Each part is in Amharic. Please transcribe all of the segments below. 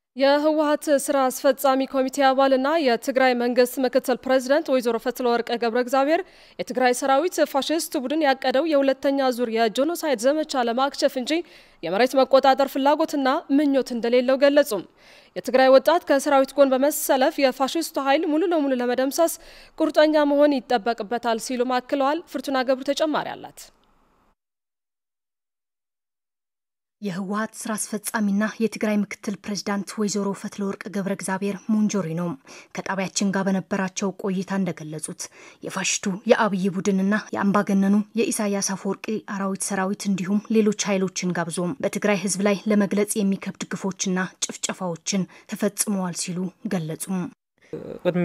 የህወሀት ስራ አስፈጻሚ ኮሚቴ አባልና የትግራይ መንግስት ምክትል ፕሬዝደንት ወይዘሮ ፈትለወርቅ ገብረ እግዚአብሔር የትግራይ ሰራዊት ፋሽስት ቡድን ያቀደው የሁለተኛ ዙር የጄኖሳይድ ዘመቻ ለማክሸፍ እንጂ የመሬት መቆጣጠር ፍላጎትና ምኞት እንደሌለው ገለጹም። የትግራይ ወጣት ከሰራዊት ጎን በመሰለፍ የፋሽስቱ ኃይል ሙሉ ለሙሉ ለመደምሰስ ቁርጠኛ መሆን ይጠበቅበታል ሲሉም አክለዋል። ፍርቱና ገብሩ ተጨማሪ አላት። የህወሀት ስራ አስፈጻሚና የትግራይ ምክትል ፕሬዝዳንት ወይዘሮ ፈትለወርቅ ገብረ እግዚአብሔር ሞንጆሪኖ ከጣቢያችን ጋር በነበራቸው ቆይታ እንደገለጹት የፋሽቱ የአብይ ቡድንና የአምባገነኑ የኢሳያስ አፈወርቂ አራዊት ሰራዊት እንዲሁም ሌሎች ኃይሎችን ጋብዞም በትግራይ ህዝብ ላይ ለመግለጽ የሚከብድ ግፎችና ጭፍጨፋዎችን ተፈጽመዋል ሲሉ ገለጹም። ቅድሚ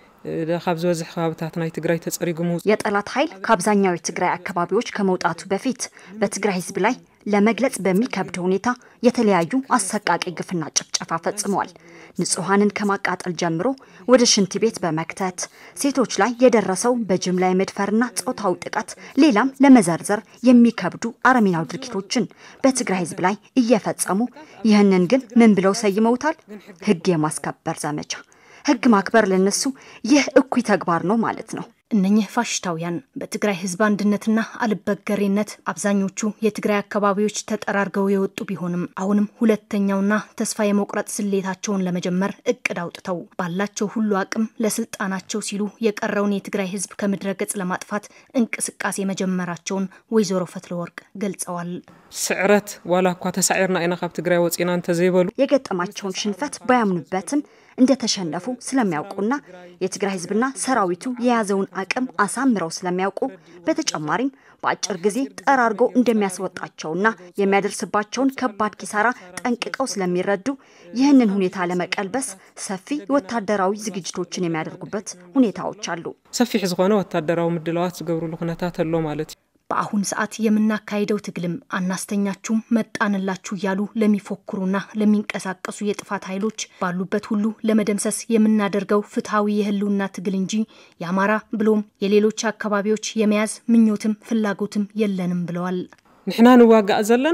ካብ ዝበዝሕ ከባብታት ናይ ትግራይ ተጸሪጉ የጠላት ኃይል ከአብዛኛው የትግራይ አካባቢዎች ከመውጣቱ በፊት በትግራይ ህዝብ ላይ ለመግለጽ በሚከብድ ሁኔታ የተለያዩ አሰቃቂ ግፍና ጭፍጨፋ ፈጽመዋል። ንጹሐንን ከማቃጠል ጀምሮ ወደ ሽንት ቤት በመክተት ሴቶች ላይ የደረሰው በጅምላ የመድፈርና ጾታዊ ጥቃት፣ ሌላም ለመዘርዘር የሚከብዱ አረመኔያዊ ድርጊቶችን በትግራይ ህዝብ ላይ እየፈጸሙ ይህንን ግን ምን ብለው ሰይመውታል? ህግ የማስከበር ዘመቻ። ህግ ማክበር ለነሱ ይህ እኩይ ተግባር ነው ማለት ነው። እነኚህ ፋሽስታውያን በትግራይ ህዝብ አንድነትና አልበገሬነት አብዛኞቹ የትግራይ አካባቢዎች ተጠራርገው የወጡ ቢሆንም አሁንም ሁለተኛውና ተስፋ የመቁረጥ ስሌታቸውን ለመጀመር እቅድ አውጥተው ባላቸው ሁሉ አቅም ለስልጣናቸው ሲሉ የቀረውን የትግራይ ህዝብ ከምድረ ገጽ ለማጥፋት እንቅስቃሴ መጀመራቸውን ወይዘሮ ፈትለወርቅ ገልጸዋል። ስዕረት ዋላ እኳ ተሳዒርና ኢና ካብ ትግራይ ወፂና እንተዘይበሉ የገጠማቸውን ሽንፈት ባያምኑበትም እንደተሸነፉ ስለሚያውቁና የትግራይ ህዝብና ሰራዊቱ የያዘውን አቅም አሳምረው ስለሚያውቁ በተጨማሪም በአጭር ጊዜ ጠራርጎ እንደሚያስወጣቸውና የሚያደርስባቸውን ከባድ ኪሳራ ጠንቅቀው ስለሚረዱ ይህንን ሁኔታ ለመቀልበስ ሰፊ ወታደራዊ ዝግጅቶችን የሚያደርጉበት ሁኔታዎች አሉ። ሰፊሕ ዝኾነ ወታደራዊ ምድለዋት ዝገብርሉ ኩነታት ኣሎ ማለት እዩ። በአሁን ሰዓት የምናካሄደው ትግልም አናስተኛችሁም መጣንላችሁ እያሉ ለሚፎክሩና ለሚንቀሳቀሱ የጥፋት ኃይሎች ባሉበት ሁሉ ለመደምሰስ የምናደርገው ፍትሐዊ የህልውና ትግል እንጂ የአማራ ብሎም የሌሎች አካባቢዎች የመያዝ ምኞትም ፍላጎትም የለንም ብለዋል። ንሕና ንዋጋእ ዘለና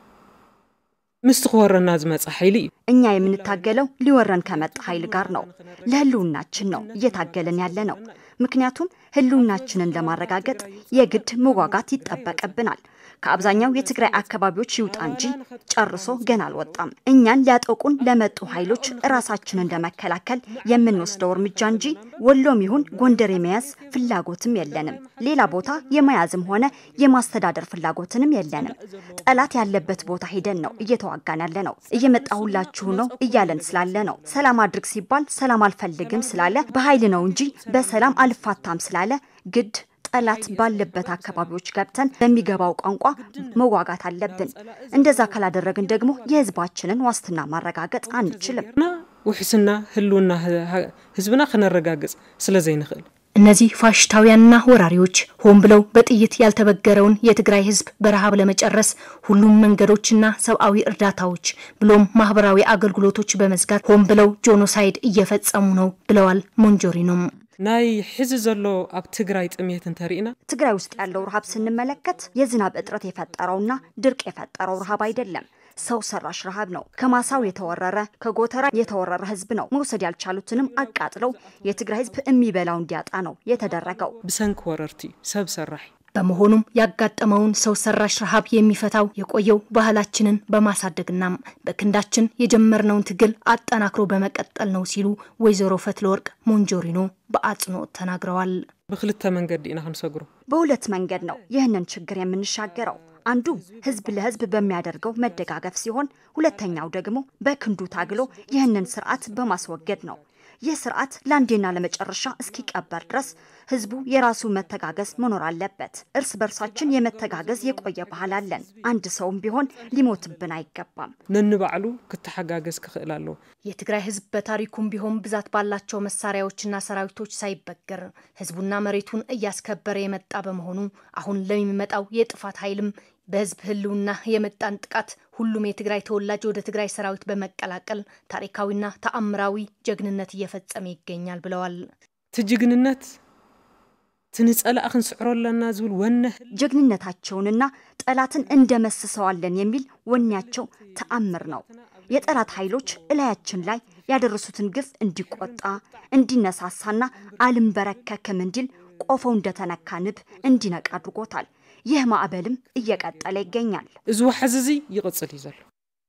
ምስቲ ክወረና ዝመፀ ኃይሊ እዩ እኛ የምንታገለው ሊወረን ከመጣ ኃይል ጋር ነው። ለህልውናችን ነው እየታገለን ያለ ነው። ምክንያቱም ህልውናችንን ለማረጋገጥ የግድ መዋጋት ይጠበቅብናል። ከአብዛኛው የትግራይ አካባቢዎች ይውጣ እንጂ ጨርሶ ገና አልወጣም። እኛን ሊያጠቁን ለመጡ ኃይሎች ራሳችንን ለመከላከል የምንወስደው እርምጃ እንጂ ወሎም ይሁን ጎንደር የመያዝ ፍላጎትም የለንም። ሌላ ቦታ የመያዝም ሆነ የማስተዳደር ፍላጎትንም የለንም። ጠላት ያለበት ቦታ ሄደን ነው እየተዋጋን ያለ ነው። እየመጣሁላችሁ ነው እያለን ስላለ ነው። ሰላም አድርግ ሲባል ሰላም አልፈልግም ስላለ በኃይል ነው እንጂ በሰላም አልፋታም ስላለ ግድ ጠላት ባለበት አካባቢዎች ገብተን በሚገባው ቋንቋ መዋጋት አለብን። እንደዛ ካላደረግን ደግሞ የህዝባችንን ዋስትና ማረጋገጥ አንችልም። ውሕስና ህልውና ህዝብና ክነረጋግጽ ስለ ዘይንኽእል እነዚህ ፋሽስታውያንና ወራሪዎች ሆን ብለው በጥይት ያልተበገረውን የትግራይ ህዝብ በረሃብ ለመጨረስ ሁሉም መንገዶችና ሰብአዊ እርዳታዎች ብሎም ማህበራዊ አገልግሎቶች በመዝጋት ሆን ብለው ጄኖሳይድ እየፈጸሙ ነው ብለዋል ሞንጆሪኖም። ናይ ሕዚ ዘሎ ኣብ ትግራይ ጥሜት እንተሪእና ትግራይ ውስጥ ያለው ረሃብ ስንመለከት የዝናብ እጥረት የፈጠረውና ድርቅ የፈጠረው ረሃብ አይደለም። ሰው ሰራሽ ረሃብ ነው። ከማሳው የተወረረ ከጎተራ የተወረረ ህዝብ ነው። መውሰድ ያልቻሉትንም አቃጥለው የትግራይ ህዝብ የሚበላው እንዲያጣ ነው የተደረገው። ብሰንኪ ወረርቲ ሰብ ሰራሕ በመሆኑም ያጋጠመውን ሰው ሰራሽ ረሃብ የሚፈታው የቆየው ባህላችንን በማሳደግና በክንዳችን የጀመርነውን ትግል አጠናክሮ በመቀጠል ነው ሲሉ ወይዘሮ ፈትለወርቅ ሞንጆሪኖ በአጽንኦት ተናግረዋል። ብክልተ መንገዲ ኢና ክንሰግሮ በሁለት መንገድ ነው ይህንን ችግር የምንሻገረው። አንዱ ህዝብ ለህዝብ በሚያደርገው መደጋገፍ ሲሆን፣ ሁለተኛው ደግሞ በክንዱ ታግሎ ይህንን ስርዓት በማስወገድ ነው። ይህ ስርዓት ለአንዴና ለመጨረሻ እስኪቀበር ድረስ ህዝቡ የራሱ መተጋገዝ መኖር አለበት። እርስ በርሳችን የመተጋገዝ የቆየ ባህል አለን። አንድ ሰውም ቢሆን ሊሞትብን አይገባም። ነንባዕሉ ክትሓጋገዝ ክኽእል ኣለዎ። የትግራይ ህዝብ በታሪኩም ቢሆን ብዛት ባላቸው መሳሪያዎችና ሰራዊቶች ሳይበገር ህዝቡና መሬቱን እያስከበረ የመጣ በመሆኑ አሁን ለሚመጣው የጥፋት ኃይልም በህዝብ ህልውና የመጣን ጥቃት ሁሉም የትግራይ ተወላጅ ወደ ትግራይ ሰራዊት በመቀላቀል ታሪካዊና ተአምራዊ ጀግንነት እየፈጸመ ይገኛል ብለዋል። እቲ ጅግንነት ትንጸላእ ክንስዕሮ ኣለና ዝብል ወነ ጀግንነታቸውንና ጠላትን እንደመስሰዋለን የሚል ወኔያቸው ተአምር ነው። የጠላት ኃይሎች እላያችን ላይ ያደረሱትን ግፍ እንዲቆጣ እንዲነሳሳና አልንበረከክም እንዲል ቆፈው እንደተነካ ንብ እንዲነቃ አድርጎታል። ይህ ማዕበልም እየቀጠለ ይገኛል። እዚ ዋሕዚ እዚ ይቕፅል እዩ ዘሎ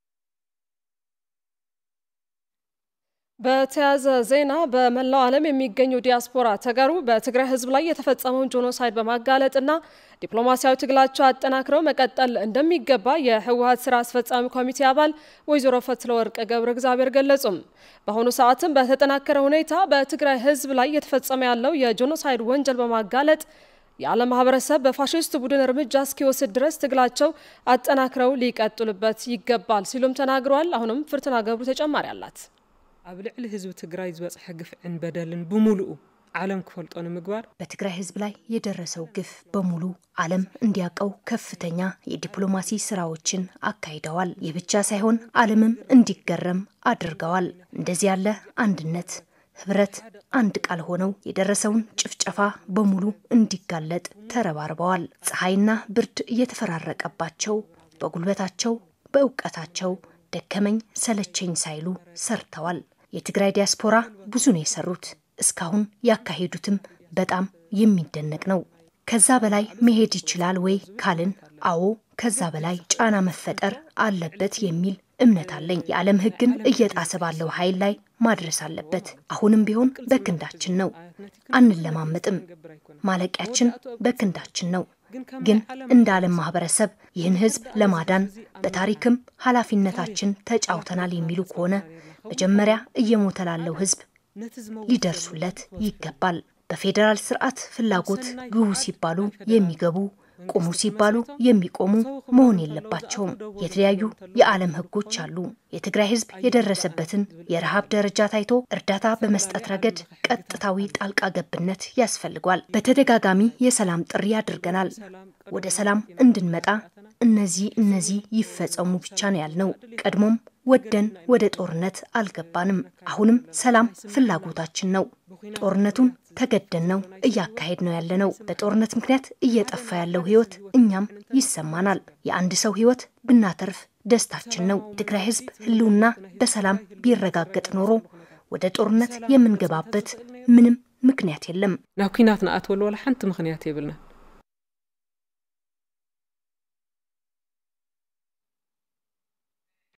በተያያዘ ዜና በመላው ዓለም የሚገኙ ዲያስፖራ ተጋሩ በትግራይ ሕዝብ ላይ የተፈጸመውን ጄኖሳይድ በማጋለጥና ዲፕሎማሲያዊ ትግላቸው አጠናክረው መቀጠል እንደሚገባ የህወሀት ስራ አስፈጻሚ ኮሚቴ አባል ወይዘሮ ፈትለወርቅ ገብረ እግዚአብሔር ገለጹም። በአሁኑ ሰዓትም በተጠናከረ ሁኔታ በትግራይ ሕዝብ ላይ እየተፈጸመ ያለው የጄኖሳይድ ወንጀል በማጋለጥ የዓለም ማህበረሰብ በፋሽስት ቡድን እርምጃ እስኪወስድ ድረስ ትግላቸው አጠናክረው ሊቀጥሉበት ይገባል ሲሉም ተናግረዋል። አሁንም ፍርትና ገብሩ ተጨማሪ አላት። ኣብ ልዕሊ ህዝቢ ትግራይ ዝበፅሐ ግፍዕን በደልን ብምሉኡ ዓለም ክፈልጦ ንምግባር በትግራይ ህዝብ ላይ የደረሰው ግፍ በሙሉ ዓለም እንዲያውቀው ከፍተኛ የዲፕሎማሲ ስራዎችን አካሂደዋል። ይህ ብቻ ሳይሆን ዓለምም እንዲገረም አድርገዋል። እንደዚህ ያለ አንድነት ህብረት አንድ ቃል ሆነው የደረሰውን ጭፍጨፋ በሙሉ እንዲጋለጥ ተረባርበዋል። ፀሐይና ብርድ እየተፈራረቀባቸው በጉልበታቸው በእውቀታቸው ደከመኝ ሰለቸኝ ሳይሉ ሰርተዋል። የትግራይ ዲያስፖራ ብዙ ነው የሰሩት። እስካሁን ያካሄዱትም በጣም የሚደነቅ ነው። ከዛ በላይ መሄድ ይችላል ወይ ካልን፣ አዎ ከዛ በላይ ጫና መፈጠር አለበት የሚል እምነት አለኝ። የዓለም ሕግን እየጣሰ ባለው ኃይል ላይ ማድረስ አለበት። አሁንም ቢሆን በክንዳችን ነው፣ አንለማመጥም። ማለቂያችን በክንዳችን ነው። ግን እንደ ዓለም ማህበረሰብ ይህን ህዝብ ለማዳን በታሪክም ኃላፊነታችን ተጫውተናል የሚሉ ከሆነ መጀመሪያ እየሞተ ላለው ህዝብ ሊደርሱለት ይገባል። በፌዴራል ስርዓት ፍላጎት ግቡ ሲባሉ የሚገቡ ቁሙ ሲባሉ የሚቆሙ መሆን የለባቸውም። የተለያዩ የዓለም ህጎች አሉ። የትግራይ ህዝብ የደረሰበትን የረሃብ ደረጃ ታይቶ እርዳታ በመስጠት ረገድ ቀጥታዊ ጣልቃ ገብነት ያስፈልጓል። በተደጋጋሚ የሰላም ጥሪ አድርገናል። ወደ ሰላም እንድንመጣ እነዚህ እነዚህ ይፈጸሙ ብቻ ነው ያልነው። ቀድሞም ወደን ወደ ጦርነት አልገባንም። አሁንም ሰላም ፍላጎታችን ነው። ጦርነቱን ተገደን ነው እያካሄድ ነው ያለነው። በጦርነት ምክንያት እየጠፋ ያለው ህይወት እኛም ይሰማናል። የአንድ ሰው ህይወት ብናተርፍ ደስታችን ነው። ትግራይ ህዝብ ህልውና በሰላም ቢረጋገጥ ኖሮ ወደ ጦርነት የምንገባበት ምንም ምክንያት የለም። ናብ ኩናት ንኣትወሉ ወላ ሓንቲ ምክንያት የብልና